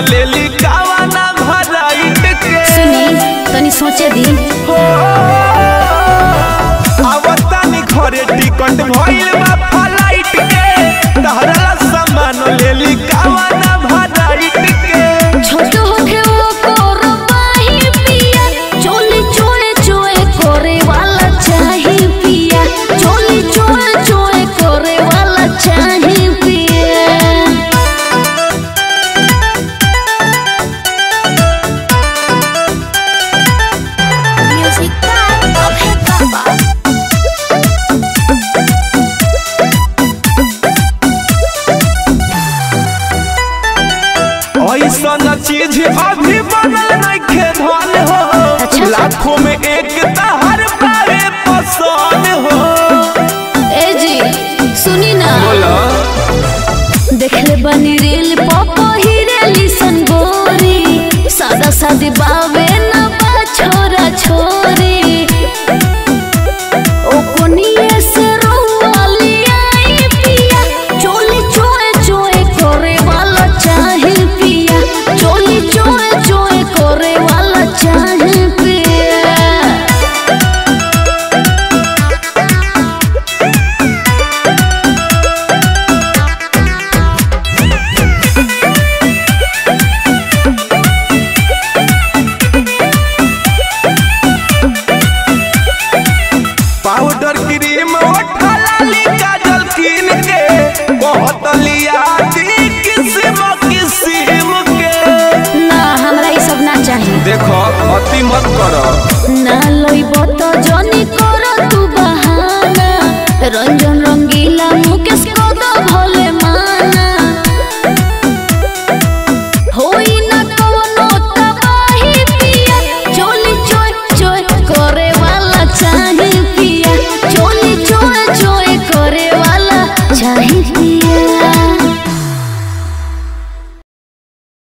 लेली कावाना भराइट के सुनी तनी सोचे दी हो आवतानी घरे टिकट भइल बा फ्लाइट के तहरा सामान लेली कावाना भराइट के छोट होके वो कोरबाही पिया चोली चोए चोए करे वाला चाही पिया चोली चोए चोए करे वाला चाही पिया म्यूजिक का अभे बाबा ऐसन चीज अभी बनल नइखे धन हो अच्छा। लाखों में एक ता